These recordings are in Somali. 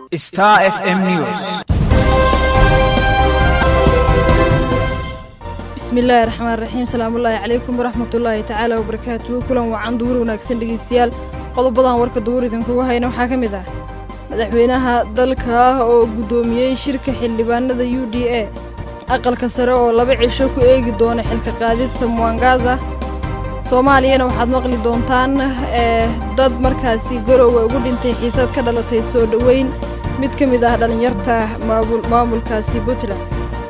Star FM News. bismillaahi raxmaan raxiim salaamullaahi calaykum waraxmatullaahi tacaala wabarakaatuhu kulan wacan duhur wanaagsan dhegeystayaal qodobadan warka duhur idinkugu hayna waxaa ka mid ah madaxweynaha dalka ah oo guddoomiyey shirka xildhibaanada u d a aqalka sare oo laba cisho ku eegi doona xilka qaadista muwangaza soomaaliyana waxaad maqli doontaan ee dad markaasi garowe ugu dhintay xiisad ka dhalatay soo dhoweyn mid ka mid ah dhallinyarta maamulkaasi puntland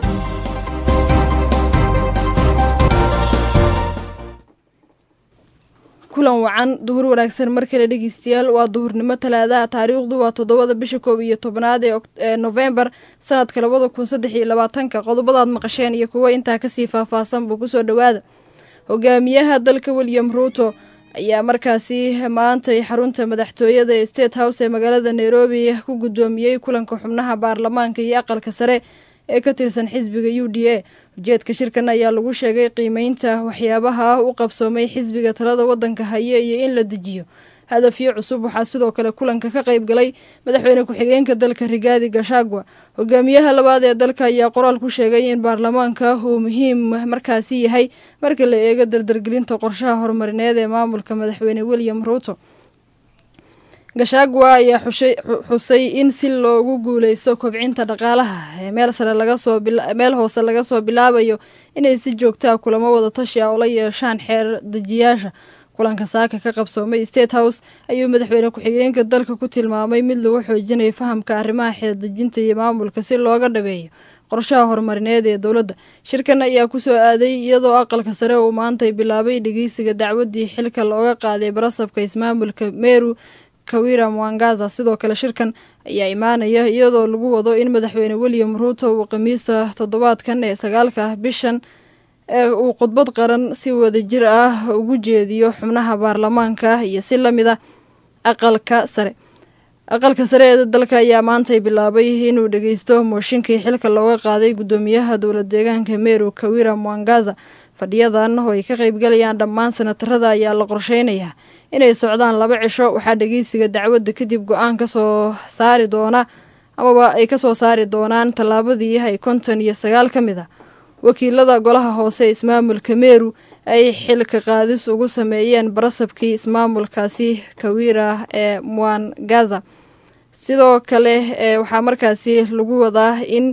kulan wacan duhur wanaagsan mar kale dhegeystayaal waa duhurnimo talaadaha taariikhdu waa toddobada bisha koob iyo tobnaad ee nofembar sanadka labada kun saddex iyo labaatanka qodobadaad maqasheen iyo kuwo intaa kasii faahfaahsan buu kusoo dhowaada hogaamiyaha dalka william ruuto ayaa markaasi maantay xarunta madaxtooyada ee state house ee magaalada nairobi ku guddoomiyey kulanka xubnaha baarlamaanka iyo aqalka sare ee ka tirsan xisbiga u d a ujeedka shirkan ayaa lagu sheegay qiimeynta waxyaabaha u qabsoomay xisbiga talada waddanka haya iyo in la dejiyo hadafyo cusub waxaa sidoo kale kulanka ka qayb galay madaxweyne ku-xigeenka dalka rigaadi gashagwa hogaamiyaha labaad ee dalka ayaa qoraal ku sheegay in baarlamaanka uu muhiim markaasi yahay marka la eego dardargelinta qorshaha horumarineed ee maamulka madaxweyne william ruuto gashagwa ayaa xusay in si loogu guuleysto kobcinta dhaqaalaha ee meel sare lagasooomeel hoose laga soo bilaabayo inay si joogtaa kulamo wada tashi ah oo la yeeshaan xeer dejiyaasha kulanka saaka ka qabsoomay state house ayuu madaxweyne ku-xigeenka dalka ku tilmaamay mid lagu xoojinayo fahamka arrimaha xeerdejinta iyo maamulka si looga dhabeeyo qorshaha horumarineed ee dowladda shirkan ayaa kusoo aaday iyadoo aqalka sare uu maantay bilaabay dhegeysiga dacwadii xilka looga qaaday barasabka ismaamulka meru kawira mwangaza sidoo kale shirkan ayaa imaanaya iyadoo lagu wado in madaxweyne william ruuto uu khamiista toddobaadkan ee sagaalka bishan ee uu khudbad qaran si wadajir ah ugu jeediyo xubnaha baarlamaanka iyo si lamid a aqalka sare aqalka sare ee dalka ayaa maantay bilaabay inuu dhegeysto mooshinkii xilka looga qaaday guddoomiyaha dowlad deegaanka meru kawira mwangaza fadhiyadan oo ay ka qaybgalayaan dhammaan sanatarada ayaa la qorsheynayaa inay socdaan laba cisho waxaa dhegeysiga dacwadda kadib go-aan kasoo saari doona amaba ay kasoo saari doonaan tallaabadii ay konton iyo sagaal ka mid ah wakiilada golaha hoose ee ismaamulka meru ay xilka qaadis ugu sameeyeen barasabkii ismaamulkaasi kawira ee mwangaza sidoo kale waxaa markaasi lagu wadaa in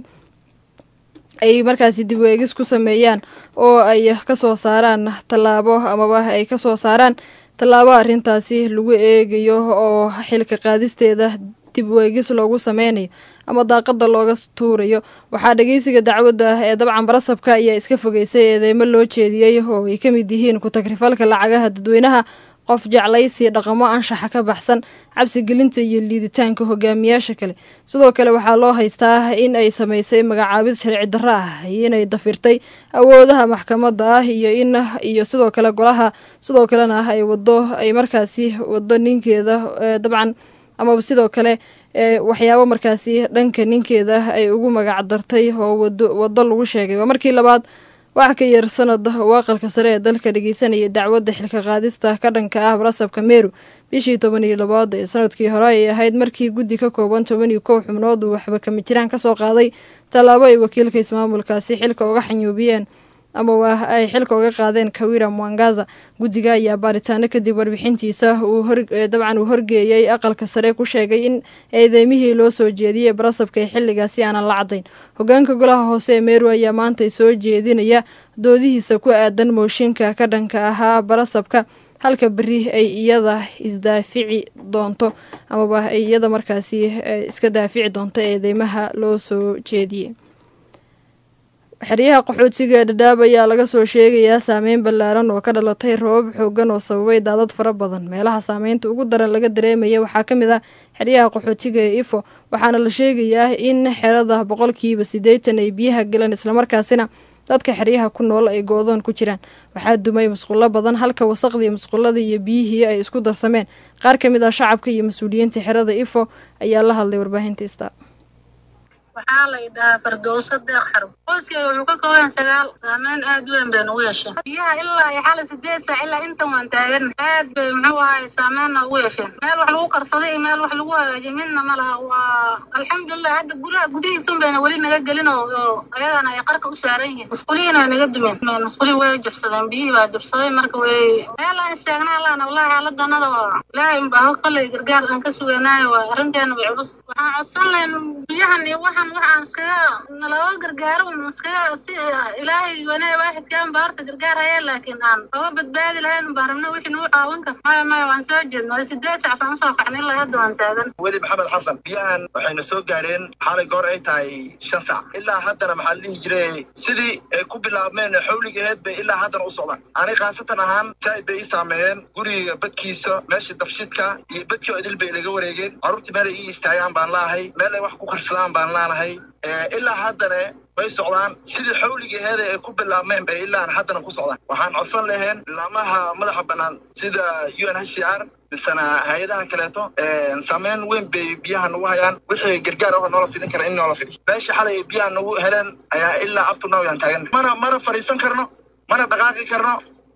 ay markaasi dib weegis ku sameeyaan oo ay kasoo saaraan tallaabo amaba ay kasoo saaraan tallaabo arrintaasi lagu eegayo oo xilka qaadisteeda dib weegis loogu sameynayo ama daaqada looga tuurayo waxaa dhegeysiga dacwadda ee dabcan barasabka ayaa iska fogeysay eedeymo loo jeediyey oo ay ka mid yihiin ku-tagrifalka lacagaha dadweynaha qof jeclaysi dhaqamo anshaxa ka baxsan cabsigelinta iyo liiditaanka hogaamiyaasha kale sidoo kale waxaa loo haystaa in ay samaysay magacaabid sharci darro ah iyo inay dafirtay awoodaha maxkamadda ah iyo in iyo sidoo kale golaha sidoo kalena ay wado ay markaasi wado ninkeeda dabcan amaba sidoo kale waxyaabo markaasi dhanka ninkeeda ay ugu magac dartay oo wado lagu sheegay waa markii labaad wax ka yar sanad uu aqalka sare ee dalka dhegeysanayay dacwadda xilka qaadista ka dhanka ah barasabka meru bishii toban iyo labaad ee sanadkii hore ay ahayd markii guddi ka kooban toban iyo kow xubnood uu waxba kama jiraan kasoo qaaday tallaabo ay wakiilka ismaamulkaasi xilka uga xanyuubiyeen ama waa ay xilka uga qaadeen kawira mwangaza guddiga ayaa baaritaano kadib warbixintiisa uu dabcan uu horgeeyey aqalka sare ku sheegay in eedeymihii loo soo jeediyey barasabka ee xilligaasi aanan la caddayn hogaanka golaha hoose ee meru ayaa maantay soo jeedinaya doodihiisa ku aadan mooshinka ka dhanka ahaa barasabka halka beri ay iyada isdaafici doonto amaba ay iyada markaasi iska daafici doonto eedeymaha loo soo jeediyey xeryaha qaxootiga ee dhadhaab ayaa laga soo sheegayaa saameyn ballaaran oo ka dhalatay roobab xoogan oo sababay daadad fara badan meelaha saameynta ugu daran laga dareemaya waxaa ka mid ah xeryaha qaxootiga ee ifo waxaana la sheegayaa in xerada boqolkiiba siddeetan ay biyaha galeen islamarkaasina dadka xeryaha ku nool ay go-doon ku jiraan waxaa dumay musqulo badan halka wasaqdii musquladii iyo biyihii ay isku darsameen qaar ka mid ah shacabka iyo mas-uuliyiinta xerada ifo ayaa la hadlay warbaahinta ista waxaa la idhahaa fardowso deeq xarub qoyskeyga wuxuu ka kooban sagaal saameyn aad u weyn bay nagu yeesheen biyaha ilaa iyo xali sideed saac ilaa intan waan taagan aad bay muxuu ahay saameynna ugu yeesheen meel wax lagu karsaday iyo meel wax lagu hagaajiyo midna ma laha waa alxamdulilah hadda guryaha gudihiisun bayna weli naga gelin oo ayagana ay qarka u saaran yihiin musqulihiina way naga dumeen musqulihi way jabsadeen biyihii baa jabsaday marka way meel aan istaagnaa laana wallahi xaaladanada waa ilaahay unbaa kolley gargaar aan ka suganaayo waa arrinteena way culus waxaan codsan lahayn biyahan iyo waxan waxaan iskaga nalaga gargaaro un iskaga si ilaahay wanee waaxidkaan baa horta gargaar haya laakiin aan oga badbaadi lahayn baan rabna wixii nagu caawin kar maya maya waan soo jeedna sideed sacsaan usoo kaxnay ilaa hadda waan taagan weli maxamed xasan biyahan waxayna soo gaadheen xalay goor ay tahay shan sac ilaa haddana maxaa la dhihi jiray sidii ay ku bilaabmeen xawligaheed bay ilaa haddana u socdaan ani khaasatan ahaan saaid bay ii saameeyeen guriga badkiisa meesha dabshidka iyo badkii oo idil bay ilaga wareegeen carruurtii meel ay ii istaagaan baan laahay meel ay wax ku karsadaan baan laanahay ilaa haddana bay socdaan sidii xawligaheeda ay ku bilaabmeen bay ilaa haddana ku socdaan waxaan codsan laheen laamaha madaxa bannaan sida u n h c r misena hay-adahan kaleeto saameyn weyn bay biyaha nagu hayaan wixii gargaar oo noola fidin kara in noola fidi meesha xalay biyaha nagu heleen ayaa ilaa abtunaw yaan taagan mana mana fadhiisan karno mana dhaqaaqi karno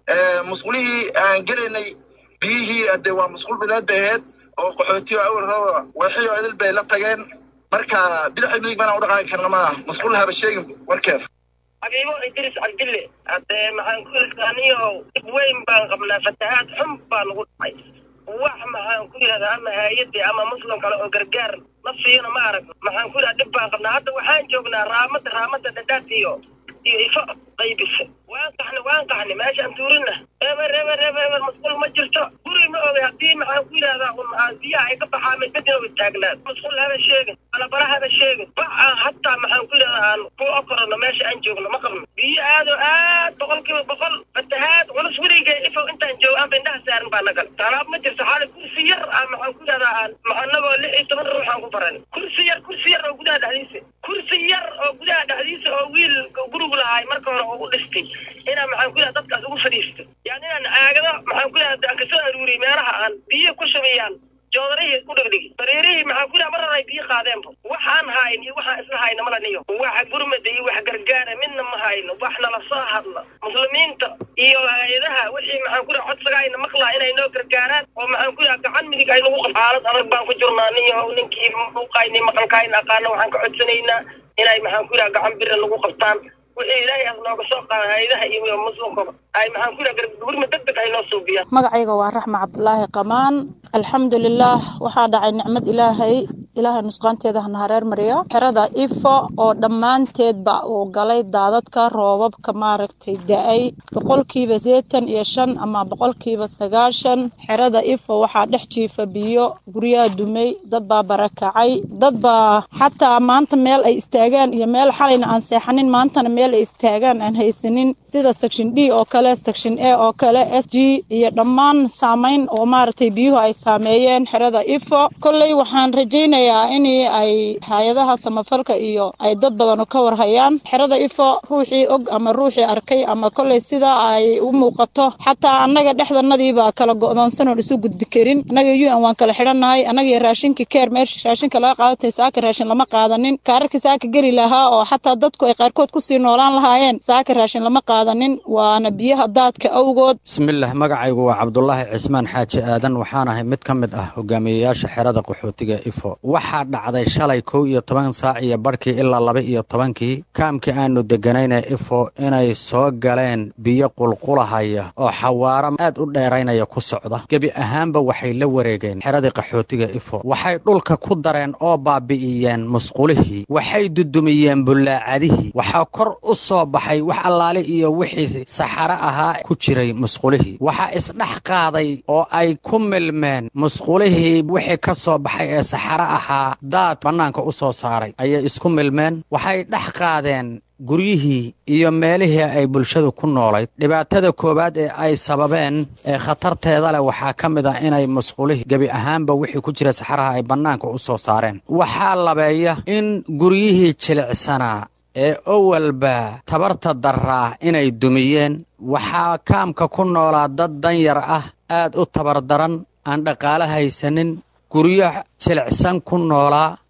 musqulihii aan gelaynay biyihii ade waa musqul bileed bay ahayd oo qaxootiyo awal rooba weexiyo idil bay la tageen marka bidaxi midig mana u dhaqaaqi karna maaha musqul haba sheegin warkeef xabiibo idris cabdille haddee maxaan ku irkaaniyo dib weyn baan qabnaa fatahaad xun baa nagu dhacay wax maxaan ku yidhahdaa ama haayadii ama muslim kale oo gargaar ma siino ma arag maxaan ku yidhahdaa dhib baan qabnaa hadda waxaan joognaa raamada raamada dhadhaad iyo iyo ifo qaybisa waan qaxni waan qaxni meeshaan tuurina eber eber eber eber musqul ma jirto guri ma ogay haddii maxaan ku yidhahdaa un biyaha ay ka baxaa midbadina way taagnaan musqul haba sheegin balabala haba sheegin bac aan hataa maxaan ku yidhahdaa aan ku okorano meesha aan joogno ma qabno biyo aado aad boqol kiiba boqol fatahaad culus weligay ifow intaan joogo aan indhaha saarin baa nagal talaab ma jirto xaali kursi yar aan maxaan ku yidhahdaa aan maxanagoo lix iyo toban ruux aan ku baran kursi yar kursi yar oo gudaha dhexdiisa kursi yar oo gudaha dhexdiisa oo wiil gurigu lahaay marka hore oo u dhistay inaan maxaan ku yidhahda dadkaas ugu fadhiisto yani inaan aagado maxaan ku yidhahda aan kasoo aruuriyey meelaha aan biyo ku shubayaan joodarihii ku dhigdhigi sariirihii maxaan ku yidhaha marar ay biyo qaadeenba waxaan hayn iyo waxaan isla hayna mala niyo wax gurmada iyo wax gargaara midna ma hayno wax nala soo hadla muslimiinta iyo hay-adaha wixii maxaan ku yidhaha codsaga ayna maqlaa inay noo gargaaraan oo maxaan ku yidhaha gacan midig ay nagu qab xaalad adag baan ku jirnaa niyo ninkii muuqayni maqalkaayna aqaana waxaan ka codsanaynaa inay maxaan ku yidhaha gacan bira nagu qabtaan wixii ilaahay aad nooga soo qaada hay-adaha iyo muslimkaba ay maxaan ku yidhaha gurma deg deg ay noo suubiyaan magacayga waa raxma cabdulaahi qamaan alxamdulilaah waxaa dhacay nicmad ilaahay ilaahay nusqaanteeda hana hareer mariyo xerada ifo oo dhammaanteedba uu galay daadadka roobabka maaragtay da-ay boqolkiiba seetan iyo shan ama boqolkiiba sagaashan xerada ifo waxaa dhex jiifa biyo guryaha dumay dad baa barakacay dad baa xataa maanta meel ay istaagaan iyo meel xalayna aan seexanin maantana meel ay istaagaan aan haysanin sida section d oo kale section a oo kale s g iyo dhammaan saamayn oo maaragtay biyuhu ay saameeyeen xerada ifo kolley waxaan rajaynayaa in ay hay-adaha samafalka iyo ay dad badanu ka warhayaan xerada ifo ruuxii og ama ruuxii arkay ama kolley sida ay u muuqato xataa annaga dhexdanadiibaa kala go'doonsanoon isu gudbi karin annaga u n waan kala xidhannahay annaga raashinka keer meesha raashinka laga qaadatay saaka raashin lama qaadanin kaararka saaka geli lahaa oo xataa dadku ay qaarkood kusii noolaan lahaayeen saaka raashin lama qaadanin waana biyaha daadka awgood bismillaah magacaygu waa cabdulaahi cismaan xaaji aadan waxaan ahay mid ka mid ah hogaamiyeyaasha xerada qaxootiga ifo waxaa dhacday shalay kow iyo toban saac iyo barhkii ilaa laba iyo tobankii kaamkii aanu deganayna ifo inay soo galeen biyo qulqulahaya oo xawaaro aad u dheeraynaya ku socda gebi ahaanba waxay la wareegeen xeradii qaxootiga ifo waxay dhulka ku dareen oo baabi'iyeen musqulihii waxay dudumiyeen bullaacadihii waxaa kor u soo baxay wax allaale iyo wixii saxaro ahaa ku jiray musqulihii waxaa isdhex qaaday oo ay ku milmeen musqulihii wixii ka soo baxay ee saxaro ahaa daad bannaanka u soo saaray ayay isku milmeen waxay dhex qaadeen guryihii iyo meelihii ay bulshadu ku noolayd dhibaatada koowaad ee ay sababeen ee khatarteeda leh waxaa ka mid ah inay musqulihii gebi ahaanba wixii ku jira saxaraha ay bannaanka u soo saareen waxaa labeeya in guryihii jilicsanaa ee owalba tabarta daraa inay dumiyeen waxaa kaamka ku noolaa dad danyar ah aad u tabardaran aan dhaqaale haysanin guryo jilicsan ku noolaa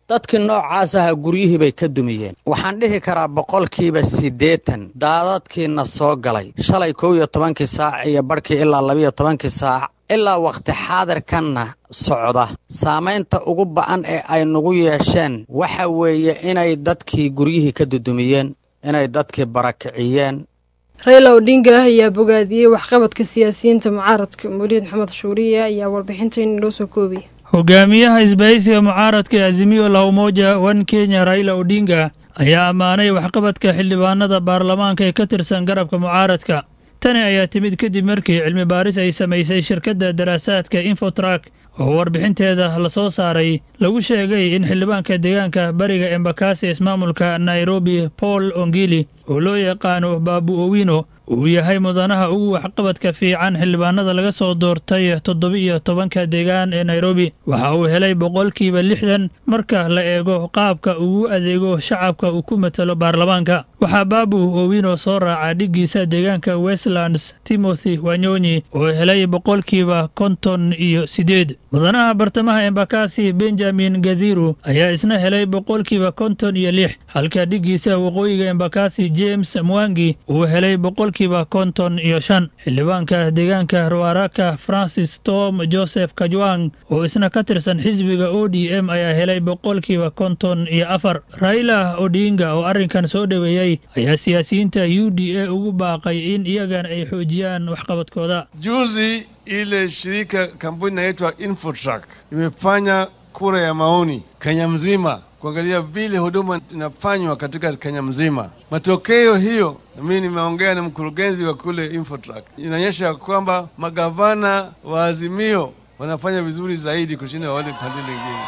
dadkii noocaas aha guryihii bay ka dumiyeen waxaan dhihi karaa boqolkiiba siddeetan daadadkiina soo galay shalay kow iyo tobankii saac iyo barhkii ilaa labiyo tobankii saac ilaa wakhti xaadirkanna socda saamaynta ugu ba'an ee ay nagu yeesheen waxa weeye inay dadkii guryihii ka dudumiyeen inay dadkii barakiciyeen rayla odhinga ayaa bogaadiyey waxqabadka siyaasiyiinta mucaaradka muriid maxamed shuuriye ayaa warbixintan inoo soo koobaya hogaamiyaha isbahaysiga mucaaradka ee azimiyo la umoja wan kenya raila odhinga ayaa ammaanay waxqabadka xildhibaanada baarlamaanka ee ka tirsan garabka mucaaradka tani ayaa timid kadib markii cilmi baaris ay samaysay shirkadda daraasaadka infotrak oo warbixinteeda la soo saaray lagu sheegay in xildhibaanka deegaanka bariga embakasi ismaamulka nairobi paul ongili oo loo yaqaano baabu owino uu yahay mudanaha ugu waxqabadka fiican xildhibaanada laga soo doortay toddoba-iyo tobanka deegaan ee nairobi waxa uu helay boqolkiiba lixdan marka la eego qaabka ugu adeego shacabka uu ku matalo baarlamaanka waxaa baabu owino soo raaca dhiggiisa deegaanka westlands timothy wanyonyi oo helay boqolkiiba konton iyo siddeed mudanaha bartamaha embakasi benjamin gadhiru ayaa isna helay boqolkiiba konton iyo lix halka dhiggiisa waqooyiga embakasi james mwangi uu helay boqolkiiba konton iyo shan xildhibaanka deegaanka ruaraka francis tom joseph kajwang oo isna ka tirsan xisbiga o d m ayaa helay boqolkiiba konton iyo afar raila odinga oo arrinkan soo dhoweeyey ayaa siyaasiyiinta u d a ugu baaqay in iyagan ay xoojiyaan waxqabadkooda Juzi ile shirika kampuni inaitwa Infotrak imefanya kura ya maoni Kenya mzima kuangalia vile huduma inafanywa katika Kenya mzima. Matokeo hiyo, na mimi nimeongea na mkurugenzi wa kule Infotrak, inaonyesha kwamba magavana wa Azimio wanafanya vizuri zaidi kushinda wale pande lingine.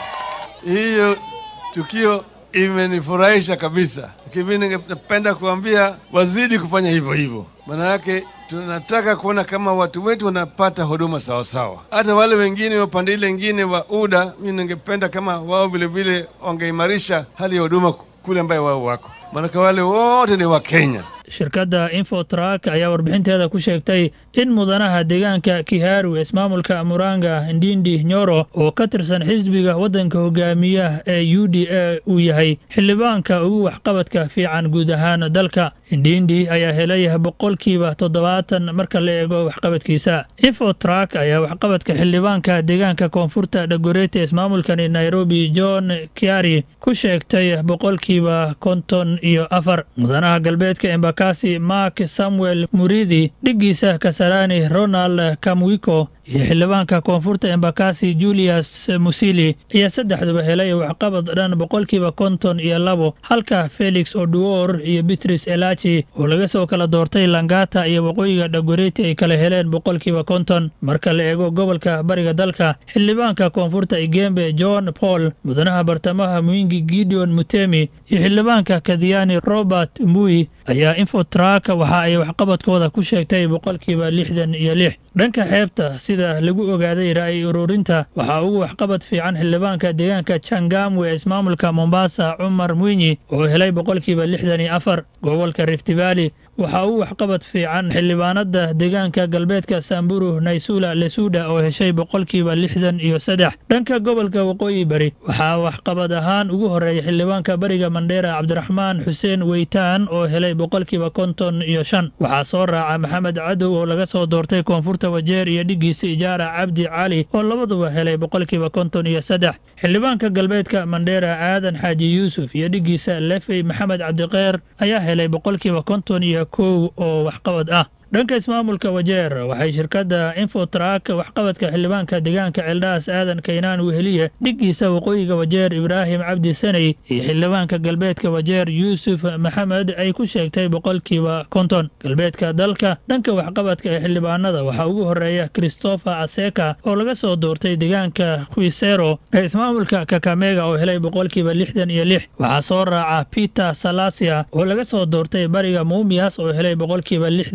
Hiyo tukio imenifurahisha kabisa, lakini mimi ningependa kuambia wazidi kufanya hivyo hivyo, maana yake tunataka kuona kama watu wetu wanapata huduma sawasawa. Hata wale wengine wa pande ile ingine wa UDA, mimi ningependa kama wao vilevile wangeimarisha hali ya huduma kule ambayo wao wako, maanake wale wote ni Wakenya. shirkadda infotrak ayaa warbixinteeda ku sheegtay in mudanaha deegaanka kiharu ismaamulka muranga ndindi nyoro oo ka tirsan xisbiga waddanka hogaamiya ee u d a uu yahay xildhibaanka ugu waxqabadka fiican guud ahaan dalka ndindi ayaa helay boqolkiiba toddobaatan marka la eego waxqabadkiisa infotrak ayaa waxqabadka xildhibaanka deegaanka koonfurta dhagorete ismaamulkani nairobi john kiari ku sheegtay boqolkiiba konton iyo afar mudanaha galbeedka embakasi mark samuel muridi dhiggiisa kasarani ronald kamwiko iyo xildhibaanka koonfurta embakasi julius musili ayaa saddexduba helay waxqabad dhan boqolkiiba konton iyo labo halka felix oduor iyo bitris elachi oo laga soo kala doortay langata iyo waqooyiga dhagoreti ay kala heleen boqolkiiba konton marka la eego gobolka bariga dalka xildhibaanka koonfurta igembe john paul mudanaha bartamaha muingi gideon mutemi iyo xildhibaanka kadiyani robert mui ayaa infotrak waxa ay waxqabadkooda ku sheegtay boqolkiiba lixdan iyo lix dhanka xeebta sida lagu ogaaday ra'yi ururinta waxaa ugu waxqabad fiican xildhibaanka deegaanka jangamwe ee ismaamulka mombasa cumar mwinyi oo helay boqolkiiba lixdan iyo afar gobolka rift valley waxaa ugu waxqabad fiican xildhibaanada deegaanka galbeedka samburu naysula lesuda oo heshay boqolkiiba lixdan iyo saddex dhanka gobolka waqooyi bari waxaa waxqabad ahaan ugu horeeya xildhibaanka bariga mandheera cabdiraxmaan xuseen weytaan oo helay boqolkiiba konton iyo shan waxaa soo raaca maxamed cadow oo laga soo doortay koonfurta wajeer iyo dhiggiisa ijaara cabdi cali oo labaduba helay boqolkiiba konton iyo saddex xildhibaanka galbeedka mandheera aadan xaaji yuusuf iyo dhiggiisa lefey maxamed cabdiqeer ayaa helay boqolkiiba konton iyo kow oo waxqabad ah dhanka ismaamulka wajeer waxay shirkadda infotrak waxqabadka xildhibaanka deegaanka ceeldhaas aadan kaynaan weheliye dhiggiisa waqooyiga wajeer ibraahim cabdi saney iyo xildhibaanka galbeedka wajeer yuusuf maxamed ay ku sheegtay boqolkiiba konton galbeedka dalka dhanka waxqabadka ee xildhibaanada waxaa ugu horeeya christopher aseka oo laga soo doortay deegaanka kuisero ee ismaamulka kakamega oo helay boqolkiiba lixdan iyo lix waxaa soo raaca peter salasia oo laga soo doortay bariga muumias oo helay boqolkiiba lixdan iyo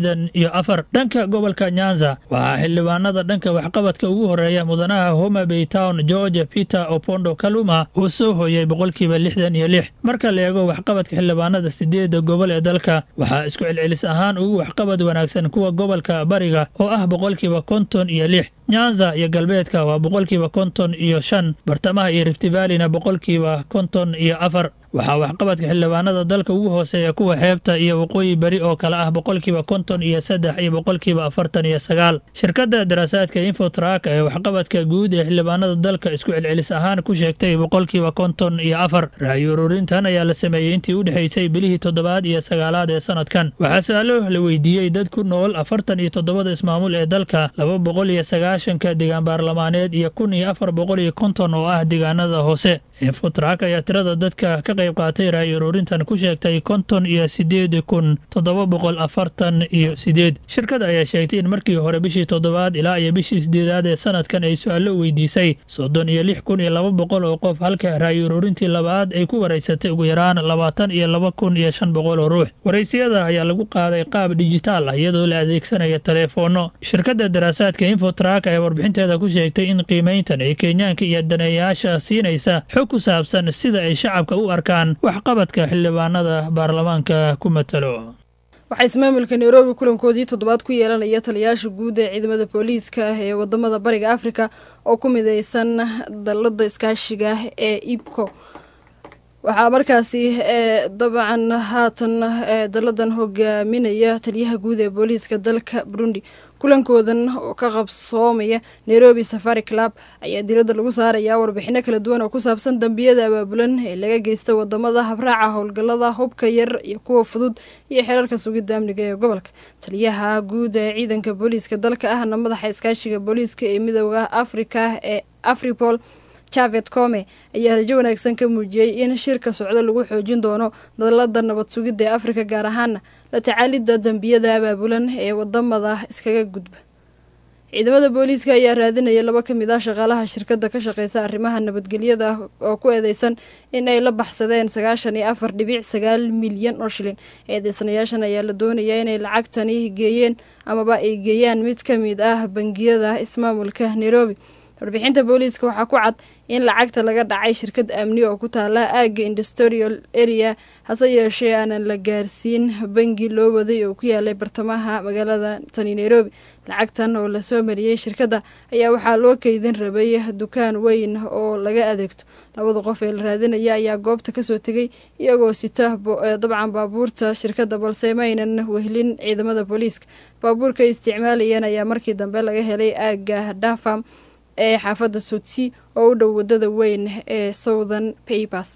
iyo afar dhanka gobolka nyanza waxaa xildhibaanada dhanka waxqabadka ugu horeeya mudanaha homa bay town george peter opondo kaluma uu soo hooyey boqolkiiba lixdan iyo lix marka la eego waxqabadka xildhibaanada sideedda gobol ee dalka waxaa isku celcelis ahaan ugu waxqabad wanaagsan kuwa gobolka bariga oo ah boqolkiiba konton iyo lix nyanza iyo galbeedka waa boqolkiiba konton iyo shan bartamaha iyo riftivaalina boqolkiiba konton iyo afar waxaa waxqabadka xildhibaanada dalka ugu hooseeya kuwa xeebta iyo waqooyi beri oo kale ah boqolkiiba konton iyo saddex iyo boqolkiiba afartan iyo sagaal shirkadda daraasaadka infotrak ee waxqabadka guud ee xildhibaanada dalka isku celcelis ahaan ku sheegtay boqolkiiba konton iyo afar ra'yi ururintan ayaa la sameeyey intii u dhexaysay bilihii toddobaad iyo sagaalaad ee sanadkan waxaa su-aalo la weydiiyey dad ku nool afartan iyo toddobada ismaamul ee dalka laba boqol iyo sagaashanka deegaan baarlamaaneed iyo kun iyo afar boqol iyo konton oo ah deegaanada hoose infotrak ayaa tirada dadka ka qayb qaatay ra'yi ururintan ku sheegtay konton iyo sideed kun toddoba boqol afartan iyo sideed shirkada ayaa sheegtay in markii hore bishii toddobaad ilaa iyo bishii sideedaad ee sanadkan ay su-aalo weydiisay soddon iyo lix kun iyo laba boqol oo qof halka ra'yi ururintii labaad ay ku waraysatay ugu yaraan labaatan iyo laba kun iyo shan boqol oo ruux waraysiyada ayaa lagu qaaday qaab dijitaal ah iyadoo la adeegsanaya teleefoono shirkadda daraasaadka infotrak ayaa warbixinteeda ku sheegtay in qiimayntan ay kenyaanka iyo daneeyaasha siinaysa xog ku saabsan sida ay shacabka u arkaan waxqabadka xildhibaanada baarlamaanka ku matalo waxaa ismaamulka nairobi kulankoodii toddobaad ku yeelanaya taliyayaasha guud ee ciidamada booliiska ah ee wadamada bariga afrika oo ku mideysan dalada iskaashiga ee ibco waxaa markaasi dabcan haatan daladan hogaaminaya taliyaha guud ee booliiska dalka burundi kulankoodan oo ka qabsoomaya nairobi safari club ayaa diradda lagu saarayaa warbixino kala duwan oo ku saabsan dambiyada abaabulan ee laga geysta wadamada habraaca howlgallada hubka yar iyo kuwa fudud iyo xeerarka sugidda amniga ee gobolka taliyaha guud ee ciidanka booliiska dalka ahna madaxa iskaashiga booliiska ee midooda afrika ee afripol javet come ayaa rajo wanaagsan ka muujiyey in shirka socdo lagu xoojin doono dalada nabad sugidda ee afrika gaar ahaana la tacaalidda dambiyada abaabulan ee wadamada iskaga gudba ciidamada booliiska ayaa raadinaya laba ka mid ah shaqaalaha shirkadda ka shaqeysa arrimaha nabadgelyada oo ku eedeysan in ay la baxsadeen sagaashan iyo afar dhibic sagaal milyan oo shilin eedeysanayaashan ayaa la doonayaa inay lacagtani geeyeen amaba ay geeyaan mid ka mid ah bangiyada ismaamulka nairobi warbixinta booliiska waxaa ku cad in lacagta laga dhacay shirkad amni oo ku taala aagga industrial area hase yeeshee aanan la gaarsiin bangi loo waday oo ku yaalay bartamaha magaalada tani nairobi lacagtan oo lasoo mariyey shirkadda ayaa waxaa loo keydin rabay dukaan weyn oo laga adeegto labada qof ee la raadinaya ayaa goobta kasoo tegay iyagoo sita dabcan baabuurta shirkadda balse maynan wehlin ciidamada booliiska baabuurka isticmaalayeen ayaa markii dambe laga helay aagga dafam ee xaafadda sotsi oo u dhow wadada weyn ee southern papers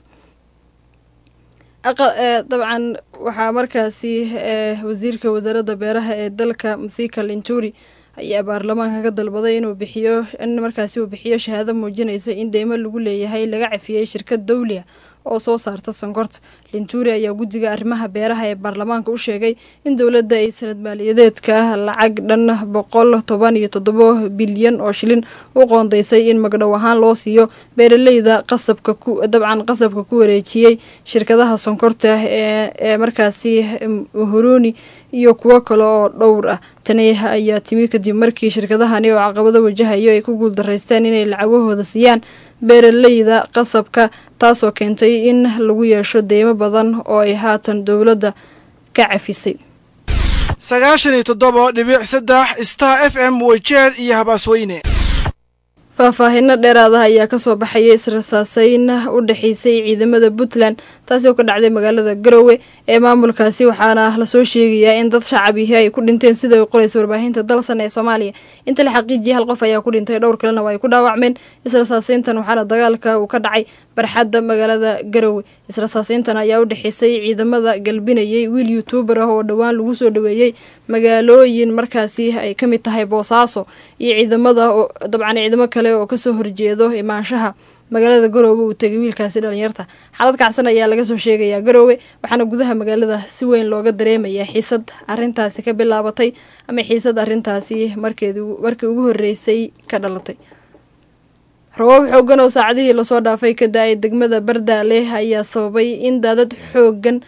dabcan waxaa markaasi wasiirka wasaaradda beeraha ee dalka mthika linturi ayaa baarlamaanka ka dalbaday inuu bixiyo in markaasi uu bixiyo shahaado muujinaysa in deymo lagu leeyahay laga cafiyey shirkad dawliya oo soo saarta sankorta linturi ayaa guddiga arrimaha beeraha ee baarlamaanka u sheegay in dowladda ay sanad maaliyadeedka lacag dhan boqol toban iyo toddobo bilyan oo shilin u qoondeysay in magdhow ahaan loo siiyo beeraleyda qasabka ku dabcan qasabka ku wareejiyey shirkadaha sonkorta ee markaasi huruni iyo kuwo kale oo dhowr ah tani ayaa timi kadib markii shirkadahani oo caqabado wajahayo ay ku guuldaraysteen inay lacagahooda siiyaan beeraleyda qasabka taasoo keentay in lagu yeesho deymo badan oo ay haatan dowladda ka cafisay sagaashan iyo toddoba dhibic saddex star f m weyjeer iyo habaasweyne faahfaahino dheeraadaha ayaa kasoo baxaya israsaaseyn u dhexeysay ciidamada puntland taasi oo ka dhacday magaalada garowe ee maamulkaasi waxaana lasoo sheegayaa in dad shacabihi ay ku dhinteen sida ay qoreysa warbaahinta dalsan ee soomaaliya inta la xaqiijiyay hal qof ayaa ku dhintay dhowr kalena waa ay ku dhaawacmeen israsaaseyntan waxaana dagaalka uu ka dhacay barxadda magaalada garowe israsaaseyntan ayaa u dhexeysay ciidamada galbinayay wiil youtuubar ah oo dhowaan lagu soo dhaweeyey magaalooyin markaasi ay ka mid tahay boosaaso iyo ciidamada dabcan ciidamo kale oo kasoo horjeedo imaanshaha magaalada garoowe uu tegay wiilkaasi dhalinyarta xaalad kacsan ayaa laga soo sheegayaa garoowe waxaana gudaha magaalada si weyn looga dareemayaa xiisad arintaasi ka bilaabatay ama xiisad arintaasi markeed markii ugu horeysay ka dhalatay rabaab xoogan oo saacadihii lasoo dhaafay ka da-ay degmada bardaale ayaa sababay in daadad xoogan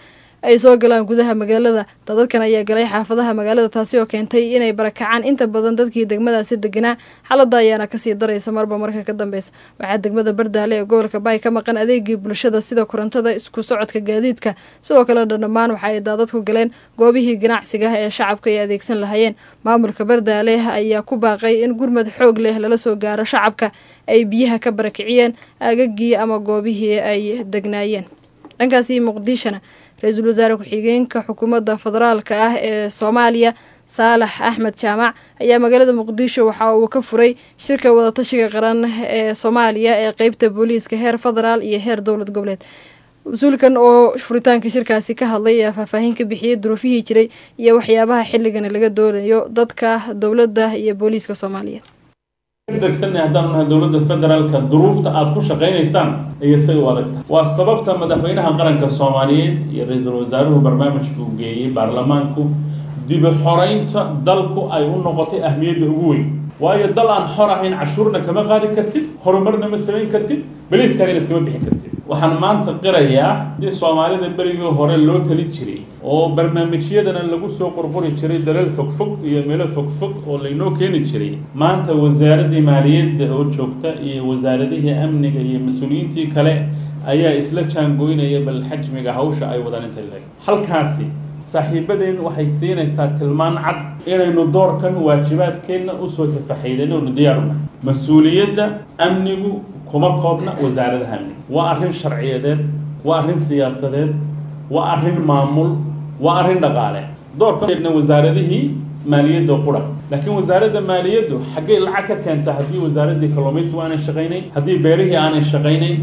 ay soo galaan gudaha magaalada dadadkan ayaa galay xaafadaha magaalada taasi oo keentay inay barakacaan inta badan dadkii degmadaasi deganaa xaalada ayaana kasii daraysa marba marka ka dambeysa waxaa degmada bardaale ee gobolka baay ka maqan adeegii bulshada sida korontada isku socodka gaadiidka sidoo kale dhammaan waxa ay daadadku galeen goobihii ganacsiga ee shacabka ay adeegsan lahayeen maamulka bardaale ayaa ku baaqay in gurmad xoog leh lala soo gaaro shacabka ay biyaha ka barakiciyeen aagagii ama goobihii ay degnaayeen dhankaasi muqdishona ra-iisul wasaare ku-xigeenka xukuumadda federaalka ah ee soomaaliya saalax axmed jaamac ayaa magaalada muqdisho waxa uu ka furay shirka wadatashiga qaran ee soomaaliya ee qeybta booliiska heer federaal iyo heer dowlad goboleed mas-uulkan oo furitaanka shirkaasi ka hadlay ayaa faahfaahin ka bixiyey duruufihii jiray iyo waxyaabaha xilligan laga doonayo dadka dowladda iyo booliiska soomaaliyeed degsanay haddaan nahay dowladda federaalka duruufta aad ku shaqaynaysaan ayay say u adag tahay waa sababta madaxweynaha qaranka soomaaliyeed iyo ra-iisul wasaaruhu barnaamij buu geeyey baarlamaanku dibi xoraynta dalku ay u noqotay ahmiyadda ugu weyn waayo dal aan xor ahayn cashuurna kama qaadi kartid horumarna ma samayn kartid beliiskana iskama bixin kartid waxaan maanta qirayaa haddii soomaalida berigii hore loo tali jiray oo barnaamijyadana lagu soo qorqori jiray dalal fogfog iyo meelo fogfog oo laynoo keeni jiray maanta wasaaraddii maaliyadda oo joogta iyo wasaaradihii amniga iyo mas-uuliyiintii kale ayaa isla jaangoynaya bal xajmiga hawsha ay wadaan intay leeg halkaasi saaxiibadeen waxay siinaysaa tilmaan cad inaynu doorkan waajibaadkeenna usoo tafaxaydano nu diyaaruna mas-uuliyadda amnigu kuma koobna wasaaradaha amniga waa arrin sharciyadeed waa arrin siyaasadeed waa arrin maamul waa arrin dhaqaale doorkana wasaaradihii maaliyadda qura laakiin wasaaradda maaliyaddu xaggay lacag ka keenta haddii wasaaraddii kalluumaysigu aanay shaqaynayn haddii beerihii aanay shaqaynayn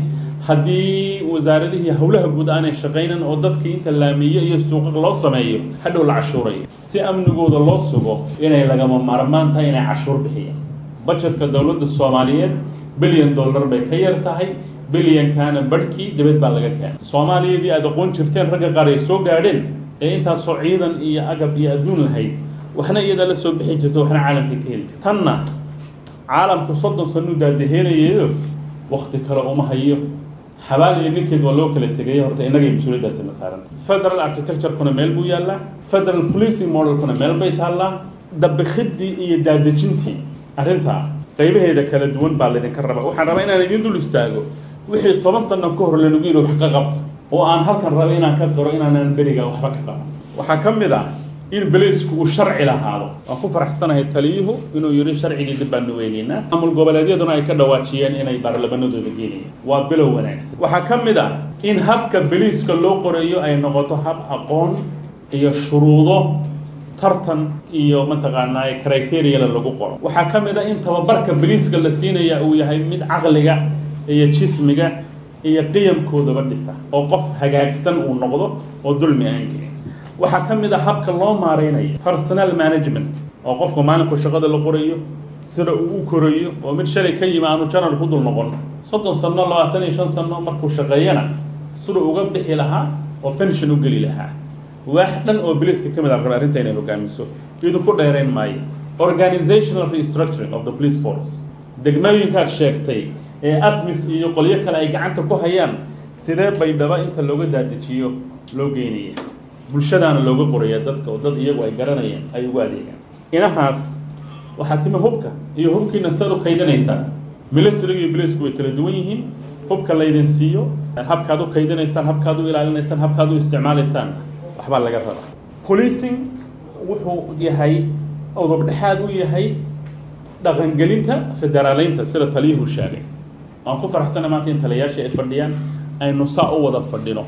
haddii wasaaradihii howlaha guud aanay shaqaynan oo dadkii inta laamiyo iyo suuqa loo sameeyo hadhow la cashuurayo si amnigooda loo sugo inay lagama maarmaan tahay inay cashuur bixiyaan bajetka dowladda soomaaliyeed bilyan dollar bay ka yar tahay bilyankaana barhkii dibad baa laga keenay soomaaliyadii aad aqoon jirteen ragga qaar ay soo gaadheen ee intaasoo ciidan iyo agab iyo adduun lahayd waxna iyadaa la soo bixi jirta waxna caalamka ka heli jirta tanna caalamku soddon sanuu daadaheenayeedo wakti kale uma hayo xabaal iyo ninkeed waa loo kala tegaya horta innagay mas-uuliyaddaasi ma saaranta federal architecturekuna meel buu yaallaa federal policing modelkuna meel bay taallaa dabikhiddii iyo daadejintii arrintaa qaybaheeda kala duwan baa laydinka raba waxaan rabaa inaan idin dul istaago wixii toban sano ka hor lanagu yidhi wax ka qabta oo aan halkan raba inaan ka qiro inaanan beriga waxba ka qaban waxaa ka mid ah in beliisku uu sharci lahaado waan ku faraxsanahay taliyuhu inuu yidhi sharcigii dib baanu weynaynaa maamul goboleedyaduna ay ka dhawaajiyeen inay baarlamanadooda geenayaan waa bilow wanaagsan waxaa ka mid ah in habka beliiska loo qorayo ay noqoto hab aqoon iyo shuruudo tartan iyo mataqaanaa criteriyala lagu qoro waxaa ka mid ah in tababarka beliiska la siinaya uu yahay mid caqliga iyo jismiga iyo qiyamkoodaba dhisa oo qof hagaagsan uu noqdo oo dulmi aan gelin waxaa ka mid ah habka loo maareynayo personal management oo qofku maalinku shaqada la qorayo sida uu u korayo oo mid shalay ka yimi aanu janar ku dul noqon soddon sano labaatan iyo shan sano markuu shaqeeyana siduu uga bixi lahaa oo pension u geli lahaa waax dhan oo biliska ka mid a raba arrinta inay hogaamiso idinku dheerayn maayo organizational restructuring of the police force degmooyinkaad sheegtay ee atmis iyo qolyo kale ay gacanta ku hayaan sidee bay dhaba inta looga daadejiyo loo geynaya bulshadaana looga qoraya dadka oo dad iyagu ay garanayaan ay ugu adeegaan inahaas waxaa timi hubka iyo hubkiina saad u kaydinaysaan militariga iyo bilisku way kala duwan yihiin hubka laydin siiyo habkaad u kaydinaysaan habkaad u ilaalinaysaan habkaad u isticmaalaysaan waxbaa laga rabaa policing wuxuu yahay udub dhexaad u yahay dhaqangelinta federaaleynta sida taliyuhu sheegay waan ku faraxsana maanta in taliyayaashii ay fadhiyaan aynu saa u wada fadhino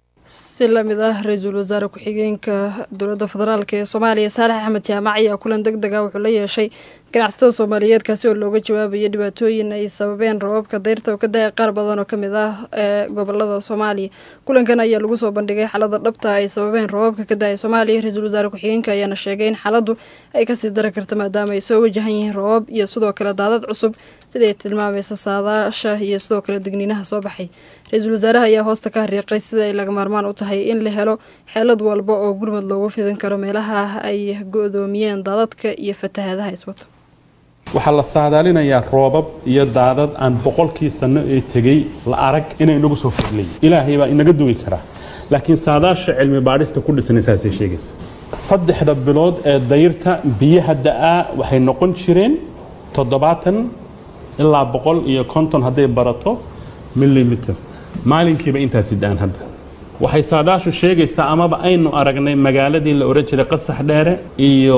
si lamid ah ra-iisul wasaare ku-xigeenka dowladda federaalk ee soomaaliya saalax axmed jaamac ayaa kulan deg dega wuxuu la yeeshay ganacsatada soomaaliyeed kaasi oo looga jawaabayo dhibaatooyin ay sababeen rababka dayrta oo ka da-ay qaar badan oo kamid ah ee gobolada soomaaliya kulankan ayaa lagu soo bandhigay xaalada dhabta ay sababeen rababka ka da-ay soomaaliya ra-iisul wasaare ku-xigeenka ayaana sheegay in xaaladdu ay kasii dari karta maadaama ay soo wajahan yihiin rabab iyo sidoo kale daadad cusub siday tilmaamaysa saadaasha iyo sidoo kale digniinaha soo baxay ra-iisul wasaaraha ayaa hoosta ka hariiqay sida ay laga maarmaan u tahay in la helo xeelad walba oo gurmud loogu fidin karo meelaha ay go-doomiyeen daadadka iyo fatahaadaha iswato waxaa la saadaalinayaa roobab iyo daadad aan boqolkii sanno ee tegey la arag inay inagu soo fadlay ilaahay baa inaga dugi karaa laakiin saadaasha cilmi baadhista ku dhisan saasay sheegaysa saddexda bilood ee dayrta biyaha da'aa waxay noqon jireen toddobaatan ilaa boqol iyo konton hadday barato milimitir maalinkiiba intaasi da'an hadda waxay saadaashu sheegaysaa amaba aynu aragnay magaaladii la ohan jiray qasax dheere iyo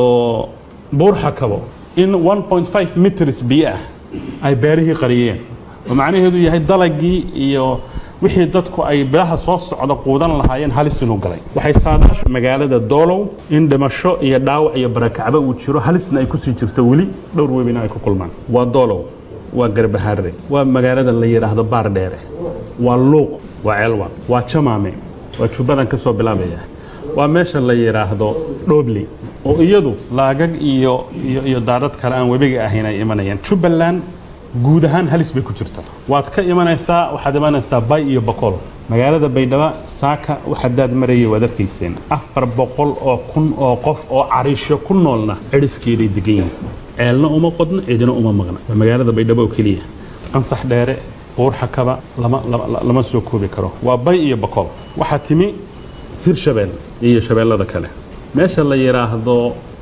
buurxakabo in 1.5 mitrs biyo ah ay beerihii qariyeen oo macnaheedu yahay dalagii iyo wixii dadku ay bilaha soo socda quudan lahaayeen halis inuu galay waxay saadaashu magaalada doolow in dhimasho iyo dhaawac iyo barakacba uu jiro halisna ay kusii jirto weli dhowr webina ay ku kulmaan waa doolow waa garbaharre waa magaalada la yidhaahdo baar dheere waa luuq waa ceelwa waa jamaame waa jubbadan ka soo bilaabaya waa meesha la yidhaahdo dhoobli oo iyadu laagag iyo iyo iyo daadad kale aan webiga ahayn ay imanayaan jubbaland guud ahaan halis bay ku jirta waad ka imanaysaa waxaad imanaysaa bay iyo boqol magaalada baydhabo saaka waxadaad marayay waad arkayseen afar boqol oo kun oo qof oo cariisho ku noolna cidhifkeeday degan yihiin ceelna uma qodno cidina uma maqna waa magaalada baydhabo oo keliya qansax dheere buurxakaba lama lama soo koobi karo waa bay iyo boqol waxaa timi hirshabeel iyo shabeellada kale meesha la yidhaahdo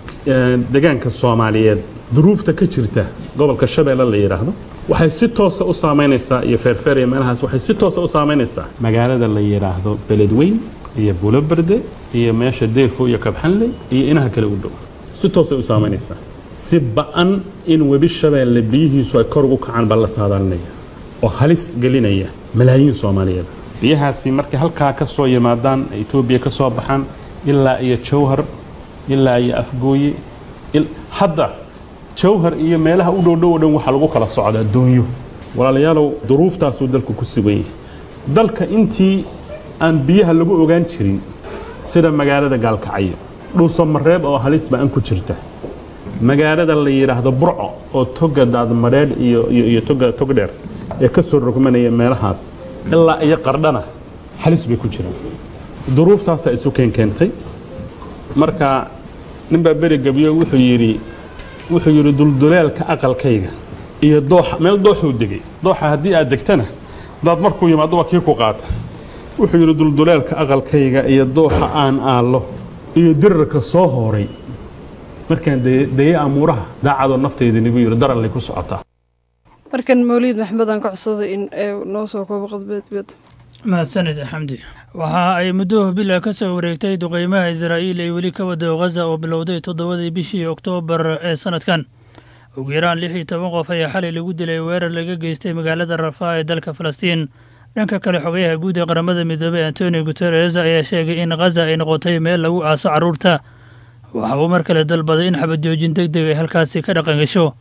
degaanka soomaaliyeed duruufta ka jirta gobolka shabeelle la yidhaahdo waxay si toosa u saamaynaysaa iyo feerfeer iyo meelahaas waxay si toosa u saamaynaysaa magaalada la yidhaahdo beledweyn iyo buloberde iyo meesha deefo iyo kabxanley iyo inaha kale u dhow si toosay u saamaynaysaa si ba-an in webi shabeelle biyihiisu ay kor ugu kacaan baa la saadaalinaya oo halis gelinaya malaayiin soomaaliyeed biyahaasi markay halkaa ka soo yimaadaan etoobiya ka soo baxaan ilaa iyo jawhar ilaa iyo afgooye hadda jawhar iyo meelaha u dhowdhow o dhan waxaa lagu kala socdaa doonyo walaalayaalow duruuftaasuu dalku ku sugan yahay dalka intii aan biyaha lagu ogaan jirin sida magaalada gaalkacyo dhuuso mareeb oo halis ba-an ku jirta magaalada la yidhaahdo burco oo toga daadmadheedh iyo iyo toga togdheer ee ka soo rogmanaya meelahaas ilaa iyo qardhana halis bay ku jiraan duruuftaasaa isu keenkeentay marka ninbaa beri gebyo wuxuu yidhi wuxuu yidhi dulduleelka aqalkayga iyo dooxa meel dooxuu degay dooxa haddii aad degtana daad markuu yimaado waa kii ku qaata wuxuu yidhi dulduleelka aqalkayga iyo dooxa aan aallo iyo dirarka soo hooray markaan deye amuuraha daacadoo naftayda nigu yidhi darallay ku socotaa markan mawliid maxmed aan ka codsaday in noo soo koobo qodbeedbiyada mahadsanid xamdi waxa ay muddo bila ka soo wareegtay duqeymaha israa'iil ay weli ka wado ghaza oo bilowday toddobadii bishii oktoobar ee sanadkan ugu yaraan lix iyo toban qof ayaa xalay lagu dilay weerar laga geystay magaalada rafaa ee dalka falastiin dhanka kale xogayaha guud ee qaramada midoobey antonio guteres ayaa sheegay in ghaza ay noqotay meel lagu aaso carruurta waxa uu mar kale dalbaday in xabad joojin deg deg ay halkaasi ka dhaqangasho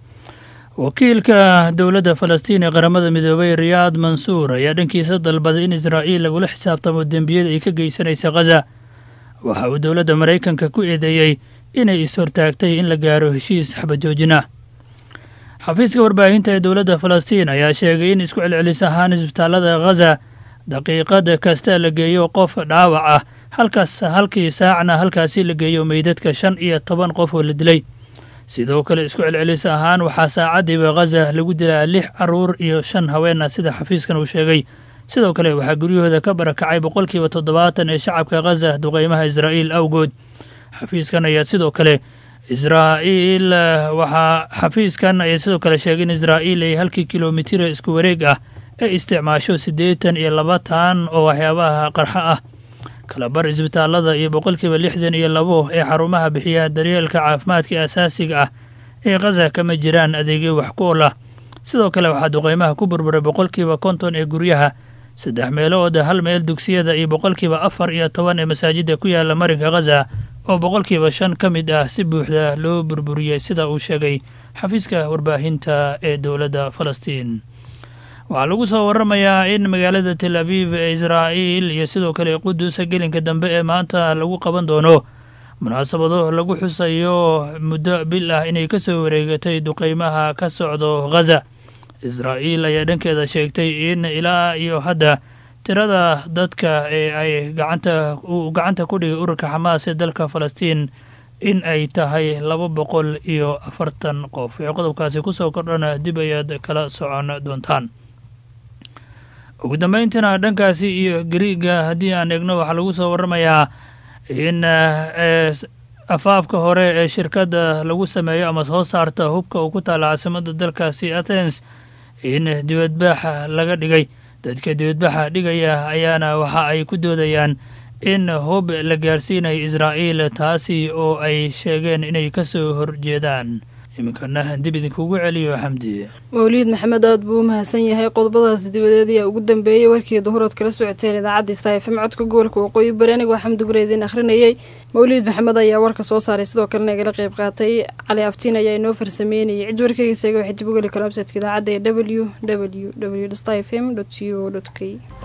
wakiilka dowladda falastiin ee qaramada midoobey riyaad mansuur ayaa dhankiisa dalbaday in israa'iil lagula xisaabtamo dembiyada ay ka geysanaysa ghaza waxa uu dowladda maraykanka ku eedeeyey inay is-hortaagtay in la gaaro heshiis xabajoojin ah xafiiska warbaahinta ee dowladda falastiin ayaa sheegay in isku celcelis ahaan isbitaallada ghaza daqiiqad kasta la geeyo qof dhaawac ah halkaas halkii saacna halkaasi la geeyo meydadka shan iyo toban qof oo la dilay sidoo kale isku celcelis ahaan waxaa saacaddiiba ghaza lagu dilaa lix carruur iyo shan haween ah sida xafiiskan uu sheegay sidoo kale waxaa guryahooda ka barakacay boqolkiiba toddobaatan ee shacabka ghaza duqeymaha israa'iil awgood xafiiskan ayaa sidoo kale israa'iil waxaa xafiiskan ayaa sidoo kale sheegay in israa'iil ay halkii kilomitira isku wareeg ah ay isticmaasho siddeetan iyo labatan oo waxyaabaha qarxa ah kalabar isbitaallada iyo boqolkiiba lixdan iyo labo ee xarumaha bixiya daryeelka caafimaadka asaasiga ah ee khaza kama jiraan adeegyo wax ku ol ah sidoo kale waxaa duqeymaha ku burburay boqolkiiba konton ee guryaha saddex meelood hal meel dugsiyada iyo boqolkiiba afar iyo toban ee masaajidda ku yaala marinka khaza oo boqolkiiba shan ka mid ah si buuxda loo burburiyey sida uu sheegay xafiiska warbaahinta ee dowladda falastiin waxaa lagu soo waramayaa in magaalada tel aviv ee israa'iil iyo sidoo kale qudusa gelinka dambe ee maanta lagu qaban doono munaasabado lagu xusayo muddo bil ah inay ka soo wareegatay duqeymaha ka socdo ghaza israa'iil ayaa dhankeeda sheegtay in ilaa iyo hadda tirada dadka ee ay gacanta uu gacanta ku dhigay ururka xamaas ee dalka falastiin in ay tahay laba boqol iyo afartan qof wixii qodobkaasi kusoo kordhana dib ayaad kala socon doontaan ugu dambeyntiina dhankaasi iyo gariiga haddii aan eegno waxaa lagu soo waramayaa in afaafka hore ee shirkadda lagu sameeyo ama soo saarta hubka uu ku taala caasimadda dalkaasi athens in dibadbaaxa laga dhigay dadka dibadbaxa dhigaya ayaana waxa ay ku doodayaan in hub la gaarsiinayo israa'iil taasi oo ay sheegeen inay ka soo horjeedaan iminkana dib idinkugu celiyo xamdi mawliid maxamed aad buu u mahadsan yahay qodobadaas dibadeed ayaa ugu dambeeyey warkii duhurood kala socoteen idaacadda sta f m codka gobolka waqooyi bari anigoo xamdi gure idiin akhrinayay mawliid maxamed ayaa warka soo saaray sidoo kalena igala qayb qaatay cali aftiin ayaa inoo farsameynayay cid warkayga isaga waxay dib u geli kara websaytka idaacadda ee w w w sta f m co k